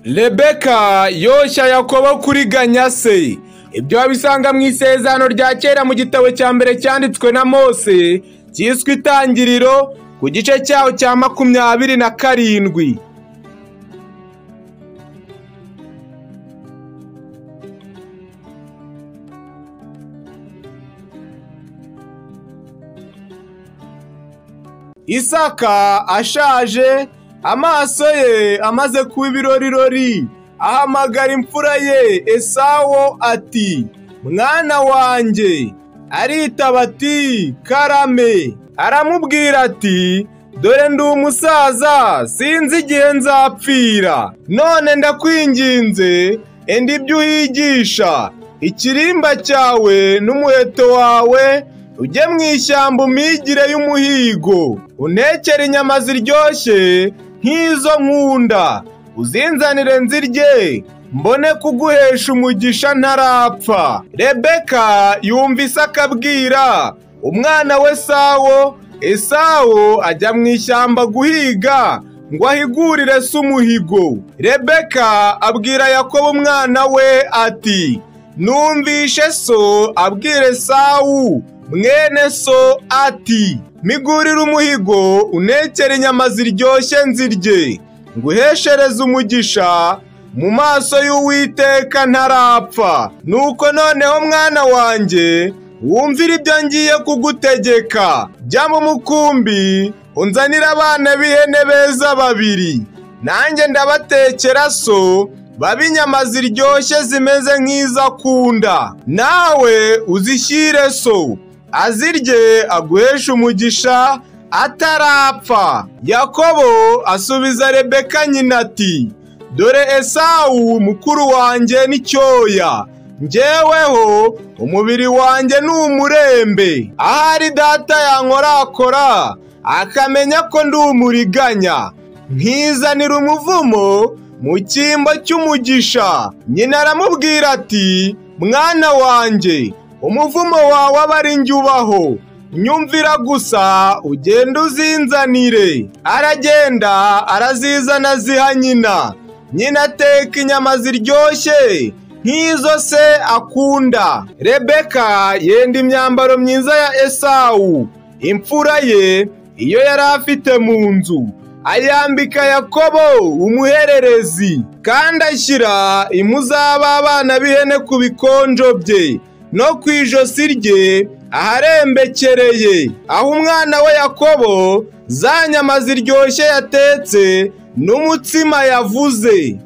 rebeka yoshya yakobo kuri ganyase ibyo wabisanga mu isezerano rya kera mu gitabo cya mbere cyanditswe na mose cyiswe itangiriro ku gice cyaho cya makumyabiri na karindwi isaka ashaje amaso ye amaze kuba ibirorirori ahamagara imfura ye esawo ati mwana wanjye aritaba ati karame aramubwira ati dore ndi umusaza sinzi igihe nzapfira none ndakwinginze enda ibyo uhigisha ikirimba cyawe n'umuheto wawe ujye mu ishyamba umigire y'umuhigo untekere inyama ziryoshye nk'izo nkunda uzinzanire nzirye mbone kuguhesha umugisha ntarapfa rebeka yumvise akabwira umwana we sawo esawo ajya mu ishyamba guhiga ngo ahigurire se umuhigo rebeka abwira yakobo umwana we ati numvishe so abwire sawu mwene so ati migurire umuhigo unekere inyama ziryoshye nzirye nguheshereze umugisha mu maso y'uwiteka ntarapfa nuko noneho mwana wanjye wumvire ibyo ngiye kugutegeka jya mu mukumbi unzanire abana b'ihene beza babiri nanjye ndabatekera so babe inyama ziryoshye zimeze nk'izo akunda nawe uzishyire so azirye aguhesha umugisha atarapfa yakobo asubiza rebeka nyina ati dore esawu mukuru wanjye n'icyoya njyeweho umubiri wanjye ni umurembe ahari data yankorakora akamenya ko ndi umuriganya nkizanira umuvumo mu cyimbo cy'umugisha nyina aramubwira ati mwana wanjye umuvumo wawe aba ari njye ubaho nyumvira gusa ugenda uzinzanire aragenda arazizana ziha nyina nyina ateka inyama ziryoshye nk'izo se akunda rebeka yenda imyambaro myiza ya esawu imfura ye iyo yari afite mu nzu ayambika yakobo umuhererezi kandi ashyira impu z'abana b'ihene ku bikonjo bye no ku ijosi rye aharembekereye aho umwana we yakobo za nyama ziryoshye yatetse n'umutsima yavuze